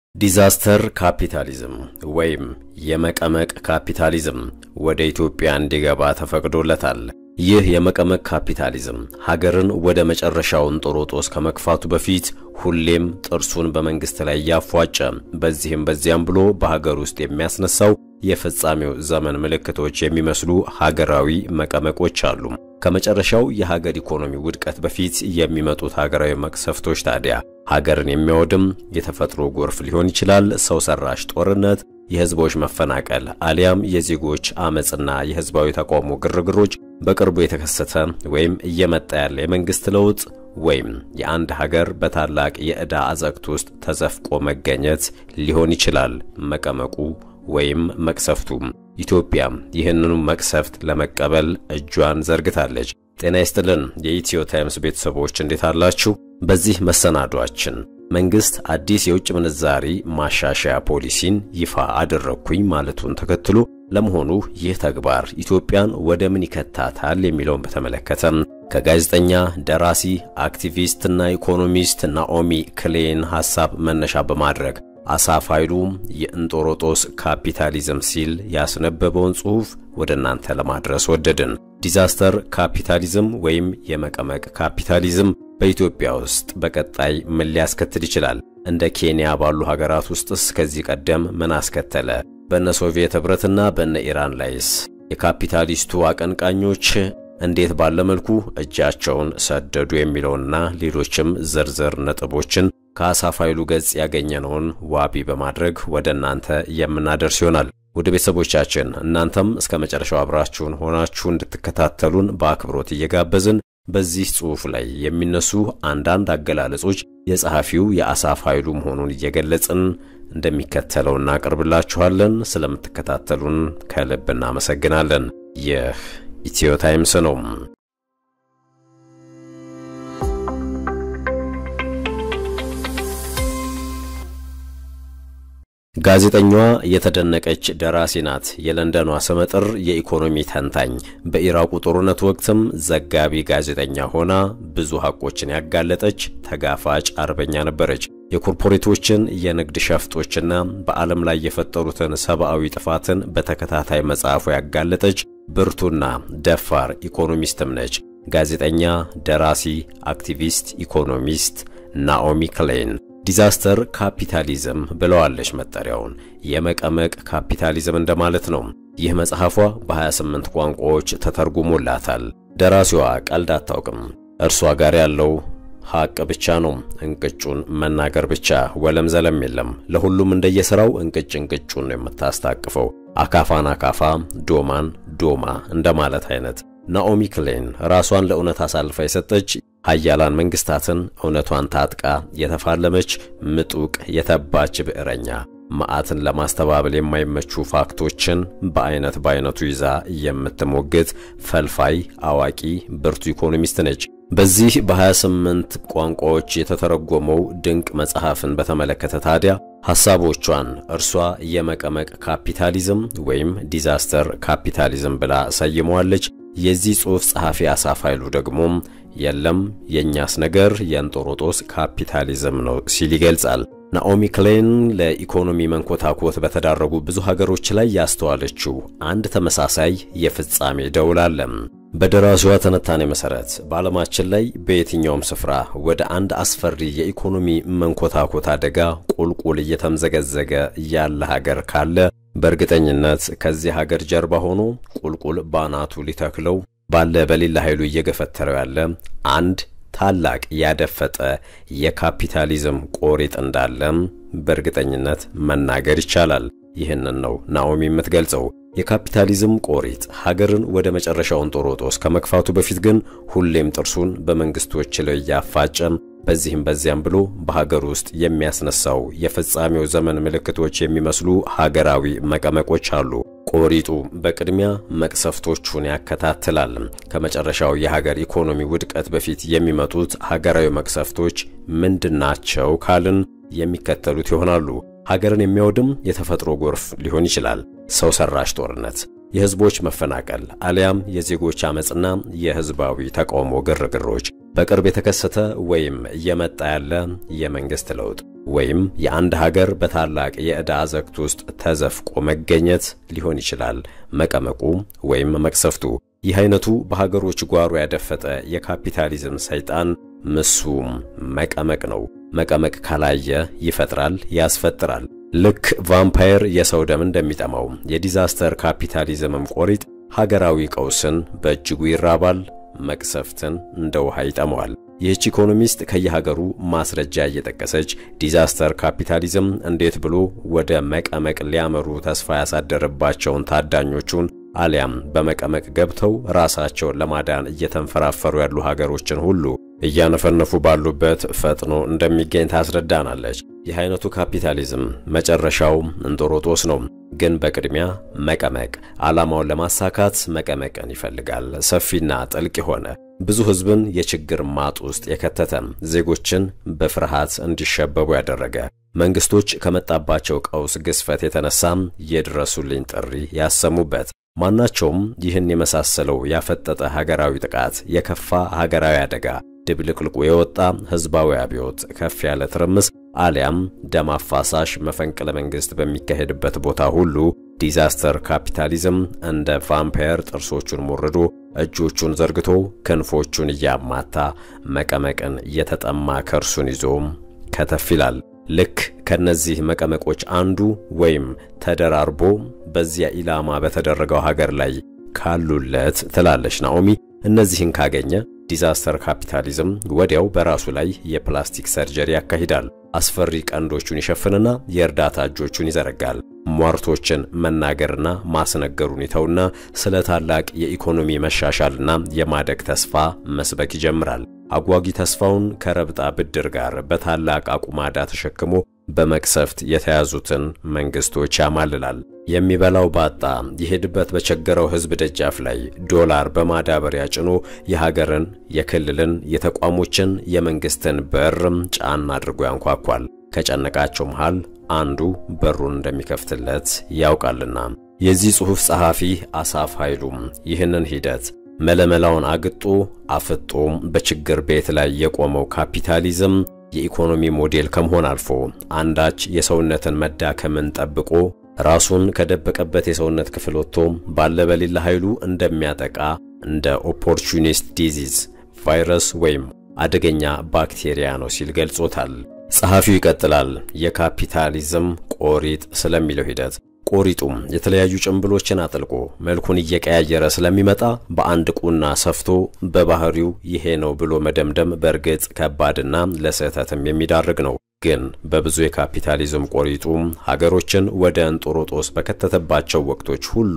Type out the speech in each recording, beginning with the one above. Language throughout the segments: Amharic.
ዲዛስተር ካፒታሊዝም ወይም የመቀመቅ ካፒታሊዝም ወደ ኢትዮጵያ እንዲገባ ተፈቅዶለታል። ይህ የመቀመቅ ካፒታሊዝም ሀገርን ወደ መጨረሻው እንጦሮጦስ ከመግፋቱ በፊት ሁሌም ጥርሱን በመንግስት ላይ እያፏጨ በዚህም በዚያም ብሎ በሀገር ውስጥ የሚያስነሳው የፍጻሜው ዘመን ምልክቶች የሚመስሉ ሀገራዊ መቀመቆች አሉ። ከመጨረሻው የሀገር ኢኮኖሚ ውድቀት በፊት የሚመጡት ሀገራዊ መቅሰፍቶች ታዲያ ሀገርን የሚያወድም የተፈጥሮ ጎርፍ ሊሆን ይችላል፣ ሰው ሰራሽ ጦርነት፣ የህዝቦች መፈናቀል አሊያም የዜጎች አመፅና የህዝባዊ ተቃውሞ ግርግሮች፣ በቅርቡ የተከሰተ ወይም እየመጣ ያለ የመንግስት ለውጥ ወይም የአንድ ሀገር በታላቅ የዕዳ አዘቅት ውስጥ ተዘፍቆ መገኘት ሊሆን ይችላል መቀመቁ ወይም መቅሰፍቱ። ኢትዮጵያ ይህንኑ መቅሰፍት ለመቀበል እጇን ዘርግታለች። ጤና ይስጥልን የኢትዮ ታይምስ ቤተሰቦች እንዴት አላችሁ? በዚህ መሰናዷችን መንግስት አዲስ የውጭ ምንዛሪ ማሻሻያ ፖሊሲን ይፋ አደረግኩኝ ማለቱን ተከትሎ ለመሆኑ ይህ ተግባር ኢትዮጵያን ወደ ምን ይከታታል የሚለውን በተመለከተ ከጋዜጠኛ ደራሲ፣ አክቲቪስትና ኢኮኖሚስት ናኦሚ ክሌን ሐሳብ መነሻ በማድረግ አሳፍ ኃይሉ የእንጦሮጦስ ካፒታሊዝም ሲል ያስነበበውን ጽሑፍ ወደ እናንተ ለማድረስ ወደድን። ዲዛስተር ካፒታሊዝም ወይም የመቀመቅ ካፒታሊዝም በኢትዮጵያ ውስጥ በቀጣይ ምን ሊያስከትል ይችላል? እንደ ኬንያ ባሉ ሀገራት ውስጥስ ከዚህ ቀደም ምን አስከተለ? በነ ሶቪየት ኅብረትና በነ ኢራን ላይስ የካፒታሊስቱ አቀንቃኞች እንዴት ባለ መልኩ እጃቸውን ሰደዱ? የሚለውና ሌሎችም ዝርዝር ነጥቦችን ከአሳፍ ኃይሉ ገጽ ያገኘነውን ዋቢ በማድረግ ወደ እናንተ የምናደርስ ይሆናል። ወደ ቤተሰቦቻችን እናንተም እስከ መጨረሻው አብራችሁን ሆናችሁ እንድትከታተሉን በአክብሮት እየጋበዝን በዚህ ጽሑፍ ላይ የሚነሱ አንዳንድ አገላለጾች የጸሐፊው የአሳፍ ኃይሉ መሆኑን እየገለጽን እንደሚከተለው እናቀርብላችኋለን። ስለምትከታተሉን ከልብ እናመሰግናለን። ይህ ኢትዮ ታይምስ ነው። ጋዜጠኛዋ የተደነቀች ደራሲ ናት። የለንደኗ ስመጥር የኢኮኖሚ ተንታኝ፣ በኢራቁ ጦርነት ወቅትም ዘጋቢ ጋዜጠኛ ሆና ብዙ ሐቆችን ያጋለጠች ተጋፋጭ አርበኛ ነበረች። የኮርፖሬቶችን የንግድ ሸፍጦችና በዓለም ላይ የፈጠሩትን ሰብአዊ ጥፋትን በተከታታይ መጽሐፉ ያጋለጠች ብርቱና ደፋር ኢኮኖሚስትም ነች። ጋዜጠኛ፣ ደራሲ፣ አክቲቪስት፣ ኢኮኖሚስት ናኦሚ ክሌን ዲዛስተር ካፒታሊዝም ብለዋለች መጠሪያውን። የመቀመቅ ካፒታሊዝም እንደማለት ነው። ይህ መጽሐፏ በ28 ቋንቋዎች ተተርጉሞላታል። ደራሲዋ ቀልድ አታውቅም። እርሷ ጋር ያለው ሐቅ ብቻ ነው። እንቅጩን መናገር ብቻ፣ ወለም ዘለም የለም። ለሁሉም እንደየሥራው እንቅጭ እንቅጩን ነው የምታስታቅፈው። አካፋን አካፋ፣ ዶማን ዶማ እንደማለት አይነት። ናኦሚ ክሌን ራሷን ለእውነት አሳልፋ የሰጠች ሀያላን መንግስታትን እውነቷን ታጥቃ የተፋለመች ምጡቅ የተባች ብዕረኛ መዓትን ለማስተባበል የማይመቹ ፋክቶችን በአይነት በአይነቱ ይዛ የምትሞግት ፈልፋይ አዋቂ ብርቱ ኢኮኖሚስት ነች። በዚህ በ28 ቋንቋዎች የተተረጎመው ድንቅ መጽሐፍን በተመለከተ ታዲያ ሐሳቦቿን እርሷ የመቀመቅ ካፒታሊዝም ወይም ዲዛስተር ካፒታሊዝም ብላ ሰይመዋለች። የዚህ ጽሑፍ ጸሐፊ አሳፍ ኃይሉ ደግሞ የለም የእኛስ ነገር የእንጦሮጦስ ካፒታሊዝም ነው ሲል ይገልጻል። ናኦሚ ክሌን ለኢኮኖሚ መንኮታኮት በተዳረጉ ብዙ ሀገሮች ላይ ያስተዋለችው አንድ ተመሳሳይ የፍጻሜ ደውል አለ። በደራሲዋ ትንታኔ መሠረት በዓለማችን ላይ በየትኛውም ስፍራ ወደ አንድ አስፈሪ የኢኮኖሚ መንኮታኮት አደጋ ቁልቁል እየተምዘገዘገ ያለ ሀገር ካለ በእርግጠኝነት ከዚህ ሀገር ጀርባ ሆኖ ቁልቁል ባናቱ ሊተክለው ባለ በሌላ ኃይሉ እየገፈተረው ያለ አንድ ታላቅ ያደፈጠ የካፒታሊዝም ቆሪጥ እንዳለም በእርግጠኝነት መናገር ይቻላል። ይህንን ነው ናኦሚ የምትገልጸው። የካፒታሊዝም ቆሪጥ ሀገርን ወደ መጨረሻው እንጦሮጦስ ከመግፋቱ በፊት ግን ሁሌም ጥርሱን በመንግስቶች ላይ እያፋጨም በዚህም በዚያም ብሎ በሀገር ውስጥ የሚያስነሳው የፍጻሜው ዘመን ምልክቶች የሚመስሉ ሀገራዊ መቀመቆች አሉ። ቆሪጡ በቅድሚያ መቅሰፍቶቹን ያከታትላል። ከመጨረሻው የሀገር ኢኮኖሚ ውድቀት በፊት የሚመጡት ሀገራዊ መቅሰፍቶች ምንድናቸው ካልን የሚከተሉት ይሆናሉ። ሀገርን የሚያወድም የተፈጥሮ ጎርፍ ሊሆን ይችላል። ሰው ሰራሽ ጦርነት፣ የህዝቦች መፈናቀል አሊያም የዜጎች አመፅና የህዝባዊ ተቃውሞ ግርግሮች፣ በቅርብ የተከሰተ ወይም እየመጣ ያለ የመንግስት ለውጥ ወይም የአንድ ሀገር በታላቅ የዕዳ አዘቅት ውስጥ ተዘፍቆ መገኘት ሊሆን ይችላል መቀመቁ ወይም መቅሰፍቱ። ይህ አይነቱ በሀገሮች ጓሮ ያደፈጠ የካፒታሊዝም ሰይጣን ምሱም መቀመቅ ነው። መቀመቅ ካላየ ይፈጥራል፣ ያስፈጥራል። ልክ ቫምፓየር የሰው ደም እንደሚጠማው የዲዛስተር ካፒታሊዝምም ቆሪጥ ሀገራዊ ቀውስን በእጅጉ ይራባል፣ መቅሰፍትን እንደ ውሃ ይጠመዋል። ይህች ኢኮኖሚስት ከየሀገሩ ማስረጃ እየጠቀሰች ዲዛስተር ካፒታሊዝም እንዴት ብሎ ወደ መቀመቅ ሊያመሩ ተስፋ ያሳደረባቸውን ታዳኞቹን አሊያም በመቀመቅ ገብተው ራሳቸውን ለማዳን እየተንፈራፈሩ ያሉ ሀገሮችን ሁሉ እያነፈነፉ ባሉበት ፈጥኖ እንደሚገኝ ታስረዳናለች። ይህ አይነቱ ካፒታሊዝም መጨረሻው እንጦሮጦስ ነው። ግን በቅድሚያ መቀመቅ፣ ዓላማውን ለማሳካት መቀመቅን ይፈልጋል። ሰፊና ጥልቅ የሆነ ብዙ ሕዝብን የችግር ማጥ ውስጥ የከተተ ዜጎችን በፍርሃት እንዲሸበቡ ያደረገ መንግስቶች ከመጣባቸው ቀውስ ግዝፈት የተነሳም የድረሱልኝ ጥሪ ያሰሙበት ማናቸውም ይህን የመሳሰለው ያፈጠጠ ሀገራዊ ጥቃት፣ የከፋ ሀገራዊ አደጋ፣ ድብልቅልቁ የወጣ ህዝባዊ አብዮት፣ ከፍ ያለ ትርምስ አሊያም ደም አፋሳሽ መፈንቅለ መንግስት በሚካሄድበት ቦታ ሁሉ ዲዛስተር ካፒታሊዝም እንደ ቫምፓየር ጥርሶቹን ሞርዶ እጆቹን ዘርግቶ ክንፎቹን እያማታ መቀመቅን እየተጠማ ከርሱን ይዞ ከተፍ ይላል። ልክ ከነዚህ መቀመቆች አንዱ ወይም ተደራርቦ በዚያ ኢላማ በተደረገው ሀገር ላይ ካሉለት ትላለች ናኦሚ። እነዚህን ካገኘ ዲዛስተር ካፒታሊዝም ወዲያው በራሱ ላይ የፕላስቲክ ሰርጀሪ ያካሂዳል። አስፈሪ ቀንዶቹን ይሸፍንና የእርዳታ እጆቹን ይዘረጋል። ሟርቶችን መናገርና ማስነገሩን ይተውና ስለ ታላቅ የኢኮኖሚ መሻሻልና የማደግ ተስፋ መስበክ ይጀምራል። አጓጊ ተስፋውን ከረብጣ ብድር ጋር በታላቅ አቁማዳ ተሸክሞ በመቅሰፍት የተያዙትን መንግስቶች ያማልላል። የሚበላው ባጣ ይሄድበት በቸገረው ሕዝብ ደጃፍ ላይ ዶላር በማዳበሪያ ጭኖ የሀገርን፣ የክልልን፣ የተቋሞችን፣ የመንግስትን በርም ጫን አድርጎ ያንኳኳል። ከጨነቃቸው መሃል አንዱ በሩን እንደሚከፍትለት ያውቃልና። የዚህ ጽሑፍ ጸሐፊ አሳፍ ኃይሉም ይህንን ሂደት መለመላውን አግጦ አፍጦም በችግር ቤት ላይ የቆመው ካፒታሊዝም የኢኮኖሚ ሞዴል ከመሆን አልፎ አንዳች የሰውነትን መዳከምን ጠብቆ ራሱን ከደበቀበት የሰውነት ክፍል ወጥቶ ባለ በሌላ ኃይሉ እንደሚያጠቃ እንደ ኦፖርቹኒስት ዲዚዝ ቫይረስ ወይም አደገኛ ባክቴሪያ ነው ሲል ገልጾታል። ጸሐፊው ይቀጥላል። የካፒታሊዝም ቆሪጥ ስለሚለው ሂደት ቆሪጡም የተለያዩ ጭንብሎችን አጥልቆ መልኩን እየቀያየረ ስለሚመጣ በአንድ ቁና ሰፍቶ በባህሪው ይሄ ነው ብሎ መደምደም በእርግጥ ከባድና ለስህተትም የሚዳርግ ነው። ግን በብዙ የካፒታሊዝም ቆሪጡም ሀገሮችን ወደ እንጦሮጦስ በከተተባቸው ወቅቶች ሁሉ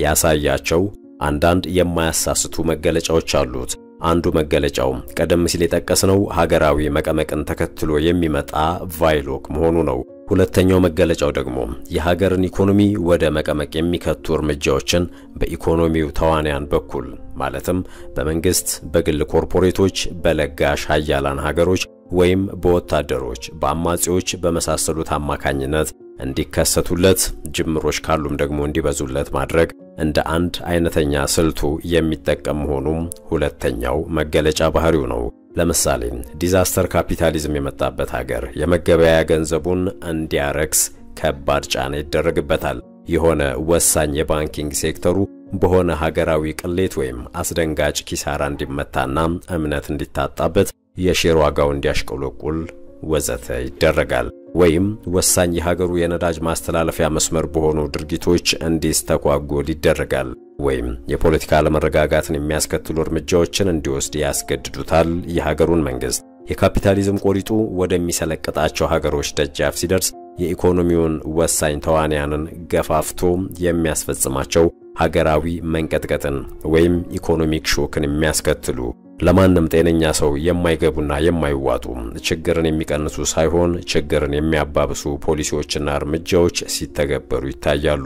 ያሳያቸው አንዳንድ የማያሳስቱ መገለጫዎች አሉት። አንዱ መገለጫው ቀደም ሲል የጠቀስነው ሀገራዊ መቀመቅን ተከትሎ የሚመጣ ቫይሎክ መሆኑ ነው። ሁለተኛው መገለጫው ደግሞ የሀገርን ኢኮኖሚ ወደ መቀመቅ የሚከቱ እርምጃዎችን በኢኮኖሚው ተዋንያን በኩል ማለትም በመንግስት፣ በግል ኮርፖሬቶች፣ በለጋሽ ሀያላን ሀገሮች ወይም በወታደሮች፣ በአማጺዎች በመሳሰሉት አማካኝነት እንዲከሰቱለት ጅምሮች ካሉም ደግሞ እንዲበዙለት ማድረግ እንደ አንድ አይነተኛ ስልቱ የሚጠቀም መሆኑም ሁለተኛው መገለጫ ባህሪው ነው። ለምሳሌ ዲዛስተር ካፒታሊዝም የመጣበት ሀገር የመገበያያ ገንዘቡን እንዲያረክስ ከባድ ጫና ይደረግበታል። የሆነ ወሳኝ የባንኪንግ ሴክተሩ በሆነ ሀገራዊ ቅሌት ወይም አስደንጋጭ ኪሳራ እንዲመታና እምነት እንዲታጣበት የሼር ዋጋው እንዲያሽቆለቁል ወዘተ ይደረጋል። ወይም ወሳኝ የሀገሩ የነዳጅ ማስተላለፊያ መስመር በሆኑ ድርጊቶች እንዲስተጓጎል ይደረጋል። ወይም የፖለቲካ አለመረጋጋትን የሚያስከትሉ እርምጃዎችን እንዲወስድ ያስገድዱታል የሀገሩን መንግስት። የካፒታሊዝም ቆሪጡ ወደሚሰለቅጣቸው ሀገሮች ደጃፍ ሲደርስ የኢኮኖሚውን ወሳኝ ተዋንያንን ገፋፍቶ የሚያስፈጽማቸው ሀገራዊ መንቀጥቀጥን ወይም ኢኮኖሚክ ሾክን የሚያስከትሉ ለማንም ጤነኛ ሰው የማይገቡና የማይዋጡ ችግርን የሚቀንሱ ሳይሆን ችግርን የሚያባብሱ ፖሊሲዎችና እርምጃዎች ሲተገበሩ ይታያሉ።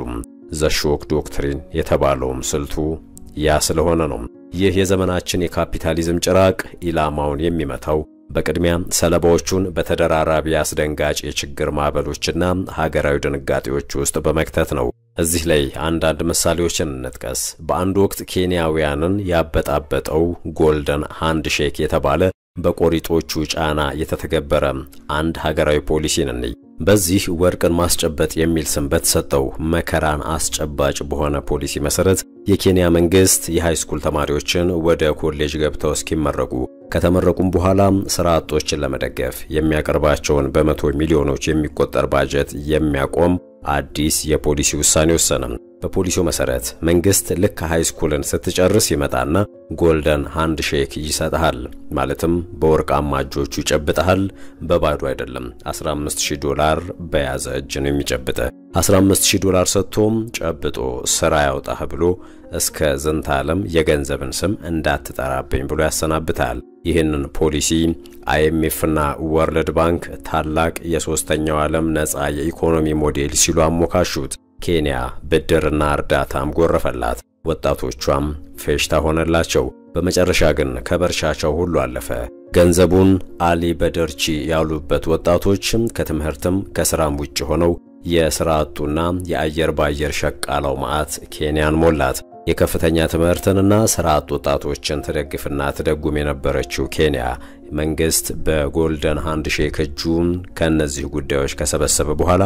ዘሾክ ዶክትሪን የተባለውም ስልቱ ያ ስለሆነ ነው። ይህ የዘመናችን የካፒታሊዝም ጭራቅ ኢላማውን የሚመታው በቅድሚያ ሰለባዎቹን በተደራራቢ አስደንጋጭ የችግር ማዕበሎችና ሀገራዊ ድንጋጤዎች ውስጥ በመክተት ነው። እዚህ ላይ አንዳንድ ምሳሌዎችን እንጥቀስ። በአንድ ወቅት ኬንያውያንን ያበጣበጠው ጎልደን ሃንድ ሼክ የተባለ በቆሪጦቹ ጫና የተተገበረ አንድ ሀገራዊ ፖሊሲን እንይ። በዚህ ወርቅን ማስጨበጥ የሚል ስም በተሰጠው መከራን አስጨባጭ በሆነ ፖሊሲ መሰረት የኬንያ መንግስት የሃይስኩል ተማሪዎችን ወደ ኮሌጅ ገብተው እስኪመረቁ ከተመረቁም በኋላ ስራ አጦችን ለመደገፍ የሚያቀርባቸውን በመቶ ሚሊዮኖች የሚቆጠር ባጀት የሚያቆም አዲስ የፖሊሲ ውሳኔ ወሰነ። በፖሊሲው መሰረት መንግስት ልክ ሃይስኩልን ስትጨርስ ይመጣና ጎልደን ሃንድ ሼክ ይሰጥሃል። ማለትም በወርቃማ እጆቹ ይጨብጠሃል። በባዶ አይደለም። 15000 ዶላር በያዘ እጅ ነው የሚጨብጠ። 15000 ዶላር ሰጥቶም ጨብጦ ስራ ያውጣህ ብሎ እስከ ዝንተ ዓለም የገንዘብን ስም እንዳትጠራብኝ ብሎ ያሰናብታል። ይህንን ፖሊሲ አይኤምኤፍና ወርልድ ባንክ ታላቅ የሶስተኛው ዓለም ነፃ የኢኮኖሚ ሞዴል ሲሉ አሞካሹት። ኬንያ ብድርና እርዳታም ጎረፈላት። ወጣቶቿም ፌሽታ ሆነላቸው። በመጨረሻ ግን ከበርሻቸው ሁሉ አለፈ። ገንዘቡን አሊ በደርቺ ያሉበት ወጣቶችም ከትምህርትም ከስራም ውጭ ሆነው የስራ አጡና የአየር ባየር ሸቃላው መዓት ኬንያን ሞላት። የከፍተኛ ትምህርትንና ስራ አጥ ወጣቶችን ትደግፍና ትደጉም የነበረችው ኬንያ መንግስት በጎልደን ሃንድ ሼክ እጁን ከእነዚህ ጉዳዮች ከሰበሰበ በኋላ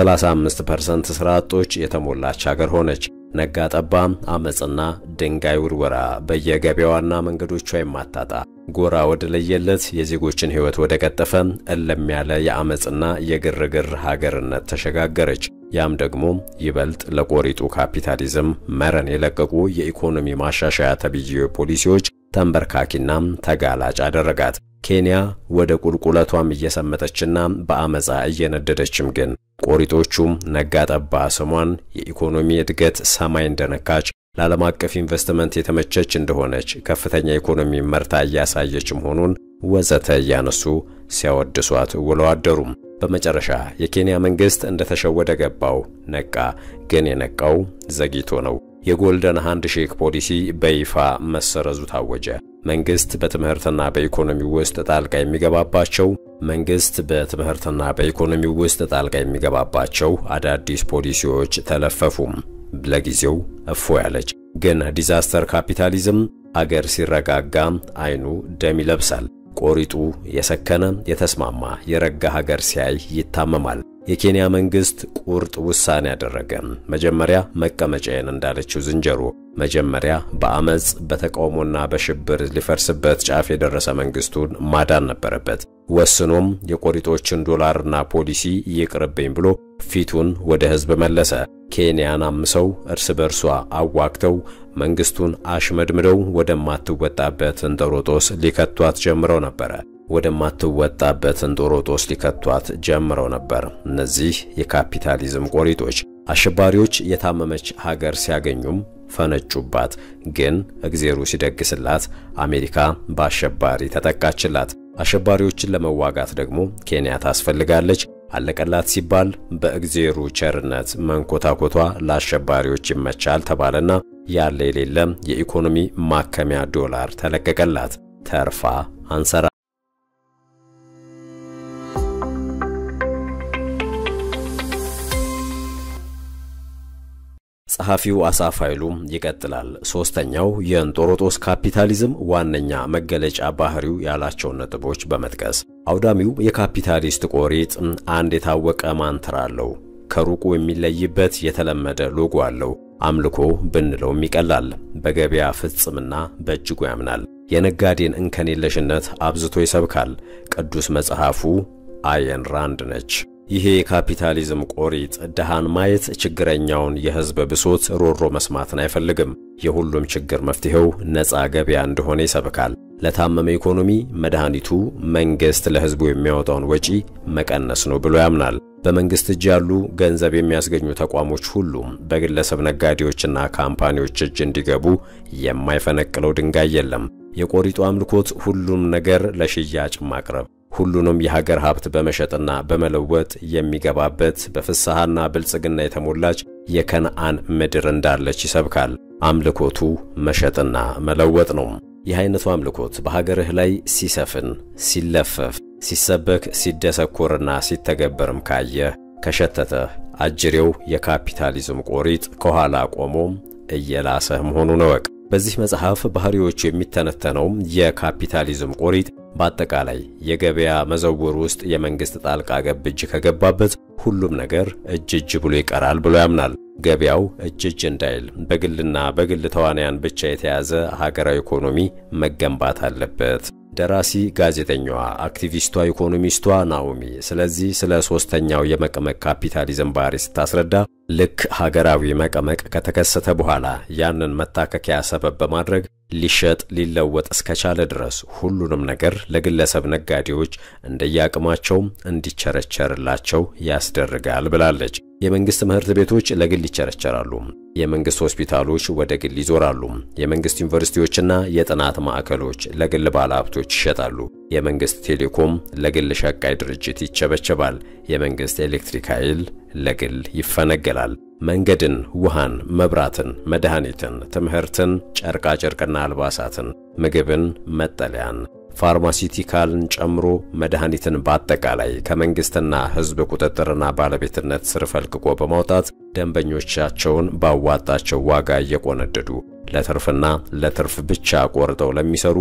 በ35% ስራ አጦች የተሞላች ሀገር ሆነች። ነጋ ጠባ አመፅና ድንጋይ ውርወራ በየገበያዋና መንገዶቿ የማታጣ ጎራ ወደ ለየለት የዜጎችን ሕይወት ወደ ቀጠፈ እለም ያለ የአመፅና የግርግር ሀገርነት ተሸጋገረች። ያም ደግሞ ይበልጥ ለቆሪጡ ካፒታሊዝም መረን የለቀቁ የኢኮኖሚ ማሻሻያ ተብዬ ፖሊሲዎች ተንበርካኪና ተጋላጭ አደረጋት። ኬንያ ወደ ቁልቁለቷም እየሰመጠችና በአመፃ እየነደደችም ግን ቆሪጦቹም ነጋጠባ ስሟን የኢኮኖሚ እድገት ሰማይ እንደነካች ለዓለም አቀፍ ኢንቨስትመንት የተመቸች እንደሆነች ከፍተኛ የኢኮኖሚ መርታ እያሳየች መሆኑን ወዘተ እያነሱ ሲያወድሷት ውለው አደሩም። በመጨረሻ የኬንያ መንግስት እንደተሸወደ ገባው፣ ነቃ። ግን የነቃው ዘግይቶ ነው። የጎልደን ሃንድ ሼክ ፖሊሲ በይፋ መሰረዙ ታወጀ። መንግስት በትምህርትና በኢኮኖሚ ውስጥ ጣልቃ የሚገባባቸው መንግስት በትምህርትና በኢኮኖሚ ውስጥ ጣልቃ የሚገባባቸው አዳዲስ ፖሊሲዎች ተለፈፉም። ለጊዜው እፎ ያለች ግን ዲዛስተር ካፒታሊዝም አገር ሲረጋጋ አይኑ ደም ይለብሳል። ቆሪጡ የሰከነ የተስማማ የረጋ ሀገር ሲያይ ይታመማል። የኬንያ መንግስት ቁርጥ ውሳኔ ያደረገ። መጀመሪያ መቀመጫዬን እንዳለችው ዝንጀሮ መጀመሪያ በአመፅ በተቃውሞና በሽብር ሊፈርስበት ጫፍ የደረሰ መንግስቱን ማዳን ነበረበት። ወስኖም የቆሪጦችን ዶላርና ፖሊሲ ይቅርብኝ ብሎ ፊቱን ወደ ህዝብ መለሰ። ኬንያን አምሰው እርስ በርሷ አዋግተው መንግስቱን አሽመድምደው ወደማትወጣበት እንጦሮጦስ ሊከቷት ጀምረው ነበረ ወደማትወጣበት እንጦሮጦስ ሊከቷት ጀምረው ነበር። እነዚህ የካፒታሊዝም ቆሪጦች አሸባሪዎች የታመመች ሀገር ሲያገኙም ፈነጩባት። ግን እግዜሩ ሲደግስላት አሜሪካ በአሸባሪ ተጠቃችላት። አሸባሪዎችን ለመዋጋት ደግሞ ኬንያ ታስፈልጋለች። አለቀላት ሲባል በእግዜሩ ቸርነት መንኮታኮቷ ለአሸባሪዎች ይመቻል ተባለና ያለ የሌለ የኢኮኖሚ ማከሚያ ዶላር ተለቀቀላት። ተርፋ አንሰራ ጸሐፊው አሳፍ ኃይሉ ይቀጥላል። ሶስተኛው የእንጦሮጦስ ካፒታሊዝም ዋነኛ መገለጫ ባህሪው ያላቸውን ነጥቦች በመጥቀስ አውዳሚው የካፒታሊስት ቆሪጥ አንድ የታወቀ ማንትራ አለው። ከሩቁ የሚለይበት የተለመደ ሎጎ አለው። አምልኮ ብንለውም ይቀላል። በገበያ ፍጽምና በእጅጉ ያምናል። የነጋዴን እንከን የለሽነት አብዝቶ ይሰብካል። ቅዱስ መጽሐፉ አየን ራንድ ነች። ይሄ የካፒታሊዝም ቆሪጥ ድሃን ማየት፣ ችግረኛውን የሕዝብ ብሶት ሮሮ መስማትን አይፈልግም። የሁሉም ችግር መፍትሄው ነፃ ገበያ እንደሆነ ይሰብካል። ለታመመ ኢኮኖሚ መድኃኒቱ መንግሥት ለሕዝቡ የሚያወጣውን ወጪ መቀነስ ነው ብሎ ያምናል። በመንግሥት እጅ ያሉ ገንዘብ የሚያስገኙ ተቋሞች ሁሉም በግለሰብ ነጋዴዎችና ካምፓኒዎች እጅ እንዲገቡ የማይፈነቅለው ድንጋይ የለም። የቆሪጡ አምልኮት ሁሉም ነገር ለሽያጭ ማቅረብ ሁሉንም የሀገር ሀብት በመሸጥና በመለወጥ የሚገባበት በፍስሐና ብልጽግና የተሞላች የከነአን ምድር እንዳለች ይሰብካል። አምልኮቱ መሸጥና መለወጥ ነው። ይህ አይነቱ አምልኮት በሀገርህ ላይ ሲሰፍን፣ ሲለፈፍ፣ ሲሰበክ፣ ሲደሰኮርና ሲተገበርም ካየህ ከሸተተህ አጅሬው የካፒታሊዝም ቆሪጥ ከኋላ ቆሞ እየላሰህ መሆኑን እወቅ። በዚህ መጽሐፍ ባህሪዎቹ የሚተነተነው የካፒታሊዝም ቆሪጥ በአጠቃላይ የገበያ መዘውር ውስጥ የመንግስት ጣልቃ ገብ እጅ ከገባበት ሁሉም ነገር እጅ እጅ ብሎ ይቀራል ብሎ ያምናል። ገበያው እጅ እጅ እንዳይል በግልና በግል ተዋናያን ብቻ የተያዘ ሀገራዊ ኢኮኖሚ መገንባት አለበት። ደራሲ፣ ጋዜጠኛዋ፣ አክቲቪስቷ፣ ኢኮኖሚስቷ ናኦሚ ስለዚህ ስለ ሶስተኛው የመቀመቅ ካፒታሊዝም ባህሪ ስታስረዳ ልክ ሀገራዊ መቀመቅ ከተከሰተ በኋላ ያንን መታከኪያ ሰበብ በማድረግ ሊሸጥ ሊለወጥ እስከቻለ ድረስ ሁሉንም ነገር ለግለሰብ ነጋዴዎች እንደየአቅማቸው እንዲቸረቸርላቸው ያስደርጋል ብላለች። የመንግስት ትምህርት ቤቶች ለግል ይቸረቸራሉ። የመንግስት ሆስፒታሎች ወደ ግል ይዞራሉ። የመንግስት ዩኒቨርሲቲዎችና የጥናት ማዕከሎች ለግል ባለሀብቶች ይሸጣሉ። የመንግስት ቴሌኮም ለግል ሸቃይ ድርጅት ይቸበቸባል። የመንግስት ኤሌክትሪክ ኃይል ለግል ይፈነገላል። መንገድን፣ ውሃን፣ መብራትን፣ መድኃኒትን፣ ትምህርትን፣ ጨርቃጨርቅና አልባሳትን፣ ምግብን፣ መጠለያን ፋርማሲቲካልን ጨምሮ መድኃኒትን በአጠቃላይ ከመንግስትና ሕዝብ ቁጥጥርና ባለቤትነት ስር ፈልቅቆ በማውጣት ደንበኞቻቸውን ባዋጣቸው ዋጋ እየቆነደዱ ለትርፍና ለትርፍ ብቻ ቆርጠው ለሚሰሩ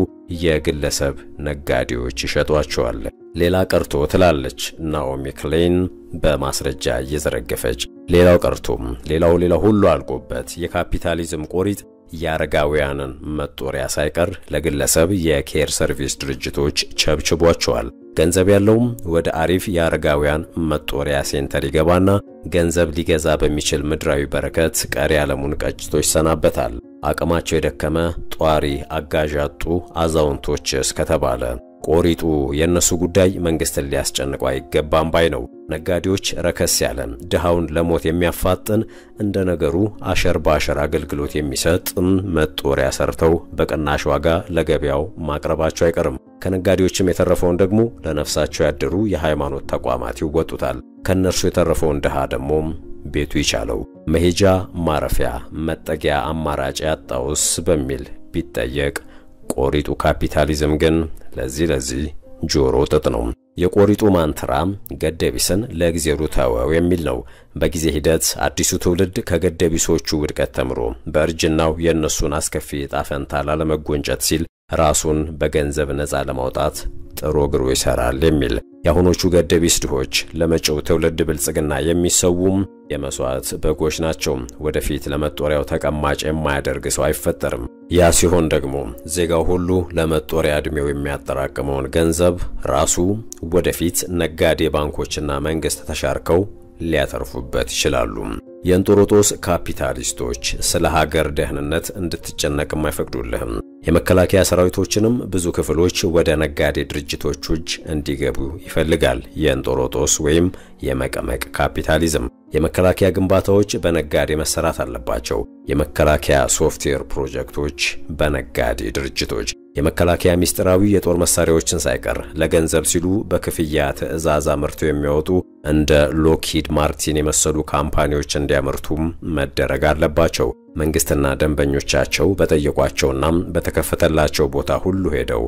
የግለሰብ ነጋዴዎች ይሸጧቸዋል። ሌላ ቀርቶ ትላለች ናኦሚ ክሌን በማስረጃ እየዘረገፈች ሌላው ቀርቶም ሌላው ሌላው ሁሉ አልቆበት የካፒታሊዝም ቆሪጥ የአረጋውያንን መጦሪያ ሳይቀር ለግለሰብ የኬር ሰርቪስ ድርጅቶች ቸብችቧቸዋል። ገንዘብ ያለውም ወደ አሪፍ የአረጋውያን መጦሪያ ሴንተር ይገባና ገንዘብ ሊገዛ በሚችል ምድራዊ በረከት ቀሪ ዓለሙን ቀጭቶ ይሰናበታል። አቅማቸው የደከመ ጧሪ አጋዥ ያጡ አዛውንቶች እስከተባለ ቆሪጡ የእነሱ ጉዳይ መንግስትን ሊያስጨንቀው አይገባም ባይ ነው። ነጋዴዎች ረከስ ያለ ድሃውን ለሞት የሚያፋጥን እንደ ነገሩ አሸር በአሸር አገልግሎት የሚሰጥ መጦሪያ ሰርተው በቅናሽ ዋጋ ለገበያው ማቅረባቸው አይቀርም። ከነጋዴዎችም የተረፈውን ደግሞ ለነፍሳቸው ያደሩ የሃይማኖት ተቋማት ይወጡታል። ከእነርሱ የተረፈውን ድሃ ደግሞ ቤቱ ይቻለው መሄጃ ማረፊያ መጠጊያ አማራጭ ያጣውስ በሚል ቢጠየቅ ቆሪጡ ካፒታሊዝም ግን ለዚህ ለዚህ ጆሮ ጥጥ ነው። የቆሪጡ ማንትራ ገደቢስን ለእግዜሩ ተወው የሚል ነው። በጊዜ ሂደት አዲሱ ትውልድ ከገደቢሶቹ ውድቀት ተምሮ በእርጅናው የእነሱን አስከፊ ዕጣ ፈንታ ላለመጎንጨት ሲል ራሱን በገንዘብ ነፃ ለማውጣት ጥሮ ግሮ ይሰራል የሚል የአሁኖቹ ገደቢስ ድሆች ለመጪው ትውልድ ብልጽግና የሚሰውም የመስዋዕት በጎች ናቸው። ወደፊት ለመጦሪያው ተቀማጭ የማያደርግ ሰው አይፈጠርም። ያ ሲሆን ደግሞ ዜጋው ሁሉ ለመጦሪያ ዕድሜው የሚያጠራቅመውን ገንዘብ ራሱ ወደፊት ነጋዴ ባንኮችና መንግሥት ተሻርከው ሊያተርፉበት ይችላሉ። የእንጦሮጦስ ካፒታሊስቶች ስለ ሀገር ደህንነት እንድትጨነቅም አይፈቅዱልህም። የመከላከያ ሰራዊቶችንም ብዙ ክፍሎች ወደ ነጋዴ ድርጅቶች እጅ እንዲገቡ ይፈልጋል። የእንጦሮጦስ ወይም የመቀመቅ ካፒታሊዝም የመከላከያ ግንባታዎች በነጋዴ መሰራት አለባቸው። የመከላከያ ሶፍትዌር ፕሮጀክቶች በነጋዴ ድርጅቶች የመከላከያ ሚስጥራዊ የጦር መሳሪያዎችን ሳይቀር ለገንዘብ ሲሉ በክፍያ ትዕዛዝ አምርተው የሚያወጡ እንደ ሎክሂድ ማርቲን የመሰሉ ካምፓኒዎች እንዲያመርቱም መደረግ አለባቸው። መንግስትና ደንበኞቻቸው በጠየቋቸውና በተከፈተላቸው ቦታ ሁሉ ሄደው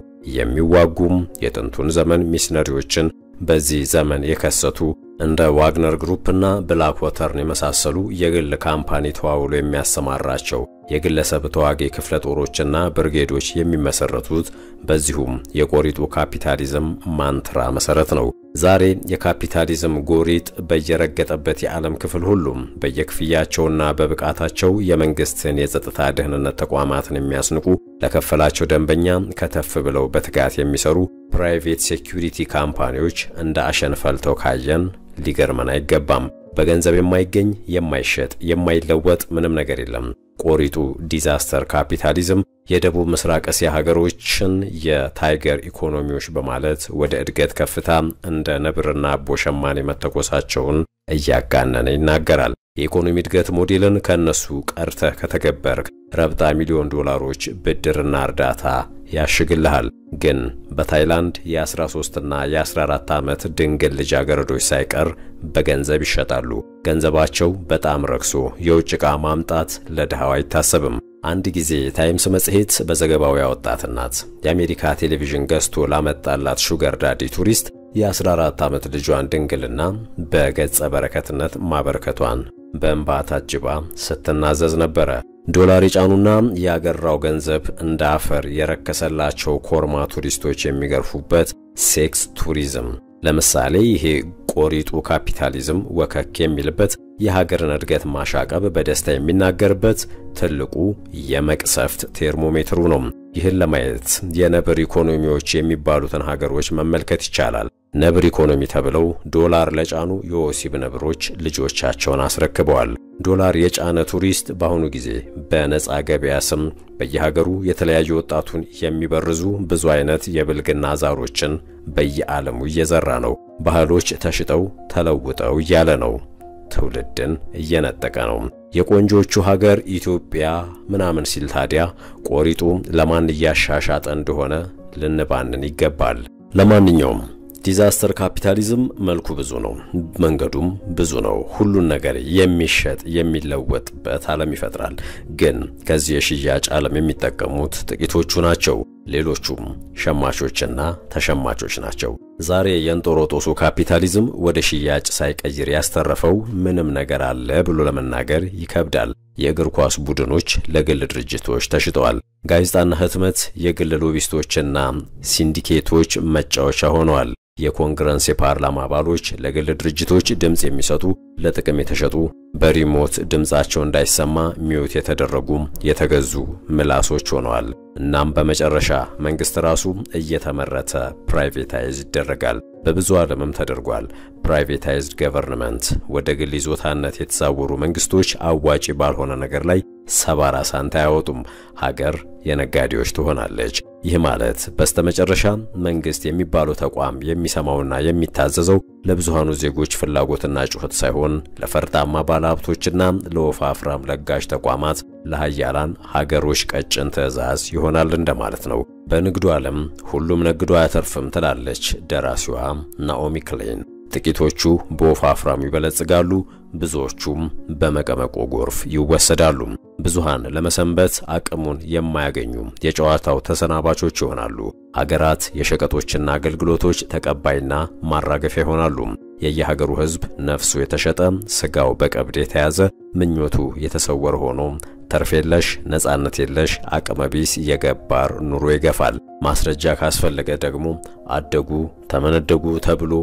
የሚዋጉም የጥንቱን ዘመን ሚስነሪዎችን በዚህ ዘመን የከሰቱ እንደ ዋግነር ግሩፕና ብላክ ወተርን የመሳሰሉ የግል ካምፓኒ ተዋውሎ የሚያሰማራቸው የግለሰብ ተዋጊ ክፍለ ጦሮችና ብርጌዶች የሚመሰረቱት በዚሁም የቆሪጡ ካፒታሊዝም ማንትራ መሰረት ነው። ዛሬ የካፒታሊዝም ጎሪጥ በየረገጠበት የዓለም ክፍል ሁሉም በየክፍያቸውና በብቃታቸው የመንግስትን የጸጥታ ደህንነት ተቋማትን የሚያስንቁ ለከፈላቸው ደንበኛ ከተፍ ብለው በትጋት የሚሰሩ ፕራይቬት ሴኩሪቲ ካምፓኒዎች እንደ አሸን ፈልተው ካየን ሊገርመን አይገባም። በገንዘብ የማይገኝ የማይሸጥ የማይለወጥ ምንም ነገር የለም። ቆሪጡ ዲዛስተር ካፒታሊዝም የደቡብ ምስራቅ እስያ ሀገሮችን የታይገር ኢኮኖሚዎች በማለት ወደ እድገት ከፍታ እንደ ነብርና አቦ ሸማኔ መተኮሳቸውን እያጋነነ ይናገራል። የኢኮኖሚ እድገት ሞዴልን ከእነሱ ቀርተህ ከተገበርክ ረብጣ ሚሊዮን ዶላሮች ብድርና እርዳታ ያሽግልሃል። ግን በታይላንድ የ13ና የ14 ዓመት ድንግል ልጃገረዶች ሳይቀር በገንዘብ ይሸጣሉ። ገንዘባቸው በጣም ረክሶ የውጭ ዕቃ ማምጣት ለድሃው አይታሰብም። አንድ ጊዜ ታይምስ መጽሔት በዘገባው ያወጣት እናት የአሜሪካ ቴሌቪዥን ገዝቶ ላመጣላት ሹገር ዳዲ ቱሪስት የ14 ዓመት ልጇን ድንግልና በገጸ በረከትነት ማበርከቷን በእንባ ታጅባ ስትናዘዝ ነበረ። ዶላር የጫኑና ያገራው ገንዘብ እንደ አፈር የረከሰላቸው ኮርማ ቱሪስቶች የሚገርፉበት ሴክስ ቱሪዝም ለምሳሌ ይሄ ቆሪጡ ካፒታሊዝም ወከክ የሚልበት የሀገርን እድገት ማሻቀብ በደስታ የሚናገርበት ትልቁ የመቅሰፍት ቴርሞሜትሩ ነው። ይህን ለማየት የነብር ኢኮኖሚዎች የሚባሉትን ሀገሮች መመልከት ይቻላል። ነብር ኢኮኖሚ ተብለው ዶላር ለጫኑ የወሲብ ነብሮች ልጆቻቸውን አስረክበዋል። ዶላር የጫነ ቱሪስት በአሁኑ ጊዜ በነፃ ገበያ ስም በየሀገሩ የተለያዩ ወጣቱን የሚበርዙ ብዙ አይነት የብልግና ዛሮችን በየዓለሙ እየዘራ ነው። ባህሎች ተሽጠው ተለውጠው እያለ ነው። ትውልድን እየነጠቀ ነው። የቆንጆቹ ሀገር ኢትዮጵያ ምናምን ሲል ታዲያ ቆሪጡ ለማን እያሻሻጠ እንደሆነ ልንባንን ይገባል። ለማንኛውም ዲዛስተር ካፒታሊዝም መልኩ ብዙ ነው፣ መንገዱም ብዙ ነው። ሁሉን ነገር የሚሸጥ የሚለወጥበት ዓለም ይፈጥራል። ግን ከዚህ የሽያጭ ዓለም የሚጠቀሙት ጥቂቶቹ ናቸው። ሌሎቹም ሸማቾችና ተሸማቾች ናቸው። ዛሬ የእንጦሮጦሱ ካፒታሊዝም ወደ ሽያጭ ሳይቀይር ያስተረፈው ምንም ነገር አለ ብሎ ለመናገር ይከብዳል። የእግር ኳስ ቡድኖች ለግል ድርጅቶች ተሽጠዋል። ጋዜጣና ህትመት የግል ሎቢስቶችና ሲንዲኬቶች መጫወቻ ሆነዋል። የኮንግረስ የፓርላማ አባሎች ለግል ድርጅቶች ድምፅ የሚሰጡ ለጥቅም የተሸጡ በሪሞት ድምፃቸው እንዳይሰማ ሚዩት የተደረጉ የተገዙ ምላሶች ሆነዋል። እናም በመጨረሻ መንግስት ራሱ እየተመረተ ፕራይቬታይዝ ይደረጋል። በብዙ ዓለምም ተደርጓል። ፕራይቬታይዝድ ገቨርንመንት ወደ ግል ይዞታነት የተዛወሩ መንግስቶች አዋጪ ባልሆነ ነገር ላይ ሰባራ ሳንታ አያወጡም። ሀገር የነጋዴዎች ትሆናለች። ይህ ማለት በስተመጨረሻ መንግስት የሚባለው ተቋም የሚሰማውና የሚታዘዘው ለብዙሃኑ ዜጎች ፍላጎትና ጩኸት ሳይሆን ለፈርጣማ ባለሀብቶችና ለወፋፍራም ለጋሽ ተቋማት ለሀያላን ሀገሮች ቀጭን ትዕዛዝ ይሆናል እንደማለት ነው። በንግዱ ዓለም ሁሉም ነግዶ አያተርፍም ትላለች ደራሲዋ ናኦሚ ክሌን። ጥቂቶቹ በወፋፍራሙ ይበለጽጋሉ፣ ብዙዎቹም በመቀመቆ ጎርፍ ይወሰዳሉ። ብዙሃን ለመሰንበት አቅሙን የማያገኙ የጨዋታው ተሰናባቾች ይሆናሉ። ሀገራት የሸቀጦችና አገልግሎቶች ተቀባይና ማራገፊያ ይሆናሉ። የየሀገሩ ሕዝብ ነፍሱ የተሸጠ ስጋው በቀብድ የተያዘ ምኞቱ የተሰወረ ሆኖ ተርፍ የለሽ ነጻነት የለሽ አቅመቢስ የገባር ኑሮ ይገፋል። ማስረጃ ካስፈለገ ደግሞ አደጉ ተመነደጉ ተብሎ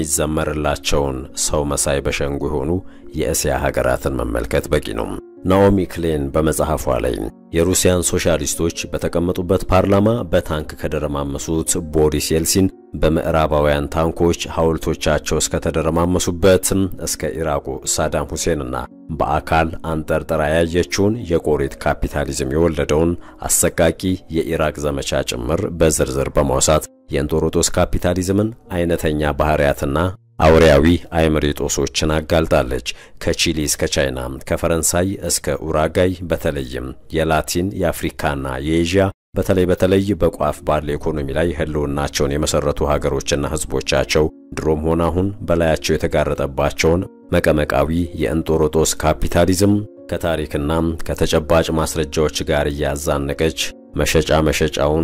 የሚዘመርላቸውን ሰው መሳይ በሸንጉ የሆኑ የእስያ ሀገራትን መመልከት በቂ ነው። ናኦሚ ክሌን በመጽሐፏ ላይ የሩሲያን ሶሻሊስቶች በተቀመጡበት ፓርላማ በታንክ ከደረማመሱት ቦሪስ የልሲን በምዕራባውያን ታንኮች ሐውልቶቻቸው እስከተደረማመሱበት እስከ ኢራቁ ሳዳም ሁሴንና በአካል አንጠርጥራ ያየችውን የቆሪት ካፒታሊዝም የወለደውን አሰቃቂ የኢራቅ ዘመቻ ጭምር በዝርዝር በማውሳት የእንጦሮጦስ ካፒታሊዝምን አይነተኛ ባህሪያትና አውሪያዊ አይምሬጦሶችን አጋልጣለች። ከቺሊ እስከ ቻይና፣ ከፈረንሳይ እስከ ኡራጋይ በተለይም የላቲን የአፍሪካና የኤዥያ በተለይ በተለይ በቋፍ ባለ ኢኮኖሚ ላይ ህልውናቸውን የመሰረቱ ሀገሮችና ህዝቦቻቸው ድሮም ሆነ አሁን በላያቸው የተጋረጠባቸውን መቀመቃዊ የእንጦሮጦስ ካፒታሊዝም ከታሪክና ከተጨባጭ ማስረጃዎች ጋር እያዛነቀች መሸጫ መሸጫውን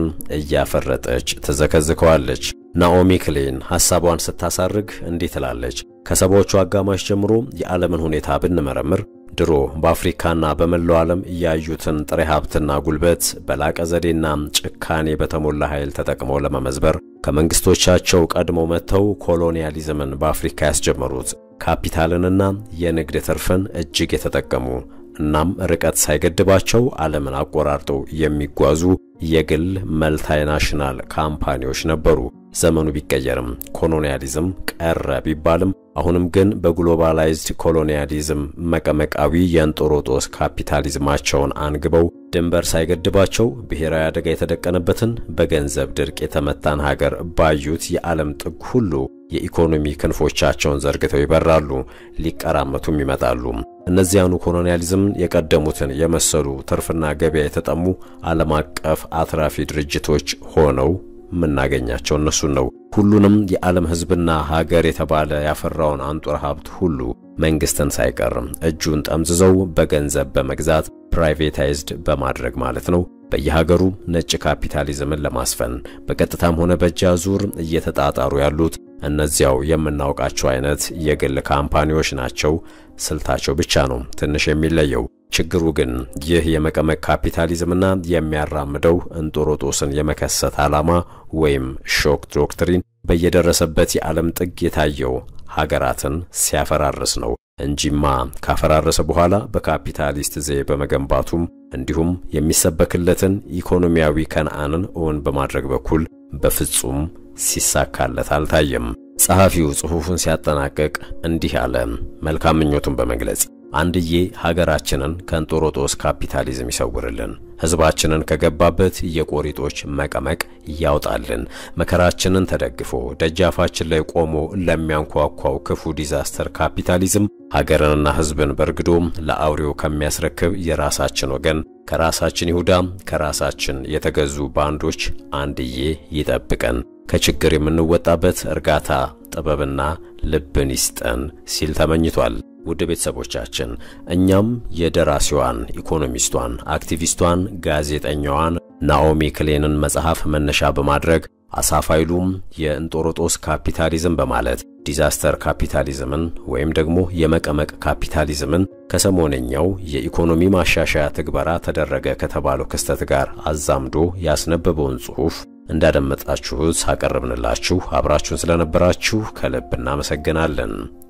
እያፈረጠች ትዘከዝከዋለች። ናኦሚ ክሌን ሐሳቧን ስታሳርግ እንዲህ ትላለች። ከሰባዎቹ አጋማሽ ጀምሮ የዓለምን ሁኔታ ብንመረምር ድሮ በአፍሪካና በመላው ዓለም ያዩትን ጥሬ ሀብትና ጉልበት በላቀ ዘዴና ጭካኔ በተሞላ ኃይል ተጠቅመው ለመመዝበር ከመንግስቶቻቸው ቀድመው መጥተው ኮሎኒያሊዝምን በአፍሪካ ያስጀመሩት ካፒታልንና የንግድ ትርፍን እጅግ የተጠቀሙ እናም ርቀት ሳይገድባቸው ዓለምን አቆራርጠው የሚጓዙ የግል መልታይናሽናል ካምፓኒዎች ነበሩ። ዘመኑ ቢቀየርም ኮሎኒያሊዝም ቀረ ቢባልም አሁንም ግን በግሎባላይዝድ ኮሎኒያሊዝም መቀመቃዊ የእንጦሮጦስ ካፒታሊዝማቸውን አንግበው ድንበር ሳይገድባቸው ብሔራዊ አደጋ የተደቀነበትን በገንዘብ ድርቅ የተመታን ሀገር ባዩት የዓለም ጥግ ሁሉ የኢኮኖሚ ክንፎቻቸውን ዘርግተው ይበራሉ፣ ሊቀራመቱም ይመጣሉ። እነዚያኑ ኮሎኒያሊዝም የቀደሙትን የመሰሉ ትርፍና ገበያ የተጠሙ ዓለም አቀፍ አትራፊ ድርጅቶች ሆነው የምናገኛቸው እነሱን ነው። ሁሉንም የዓለም ሕዝብና ሀገር የተባለ ያፈራውን አንጡር ሀብት ሁሉ መንግስትን ሳይቀርም እጁን ጠምዝዘው በገንዘብ በመግዛት ፕራይቬታይዝድ በማድረግ ማለት ነው በየሀገሩ ነጭ ካፒታሊዝምን ለማስፈን በቀጥታም ሆነ በእጅ አዙር እየተጣጣሩ ያሉት እነዚያው የምናውቃቸው አይነት የግል ካምፓኒዎች ናቸው። ስልታቸው ብቻ ነው ትንሽ የሚለየው። ችግሩ ግን ይህ የመቀመቅ ካፒታሊዝምና የሚያራምደው እንጦሮጦስን የመከሰት ዓላማ ወይም ሾክ ዶክትሪን በየደረሰበት የዓለም ጥግ የታየው ሀገራትን ሲያፈራርስ ነው እንጂማ ካፈራረሰ በኋላ በካፒታሊስት ዘዬ በመገንባቱም እንዲሁም የሚሰበክለትን ኢኮኖሚያዊ ከነአንን እውን በማድረግ በኩል በፍጹም ሲሳካለት አልታየም። ጸሐፊው ጽሑፉን ሲያጠናቅቅ እንዲህ አለ፣ መልካም ምኞቱን በመግለጽ አንድዬ ሀገራችንን ከእንጦሮጦስ ካፒታሊዝም ይሰውርልን፣ ሕዝባችንን ከገባበት የቆሪጦች መቀመቅ ያውጣልን፣ መከራችንን ተደግፎ ደጃፋችን ላይ ቆሞ ለሚያንኳኳው ክፉ ዲዛስተር ካፒታሊዝም ሀገርንና ሕዝብን በርግዶም ለአውሬው ከሚያስረክብ የራሳችን ወገን ከራሳችን ይሁዳ ከራሳችን የተገዙ ባንዶች አንድዬ ይጠብቀን፣ ከችግር የምንወጣበት እርጋታ ጥበብና ልብን ይስጠን ሲል ተመኝቷል። ውድ ቤተሰቦቻችን እኛም የደራሲዋን ኢኮኖሚስቷን፣ አክቲቪስቷን፣ ጋዜጠኛዋን ናኦሚ ክሌንን መጽሐፍ መነሻ በማድረግ አሳፋይሉም የእንጦሮጦስ ካፒታሊዝም በማለት ዲዛስተር ካፒታሊዝምን ወይም ደግሞ የመቀመቅ ካፒታሊዝምን ከሰሞነኛው የኢኮኖሚ ማሻሻያ ትግበራ ተደረገ ከተባለው ክስተት ጋር አዛምዶ ያስነበበውን ጽሑፍ እንዳደመጣችሁት አቀረብንላችሁ። አብራችሁን ስለነበራችሁ ከልብ እናመሰግናለን።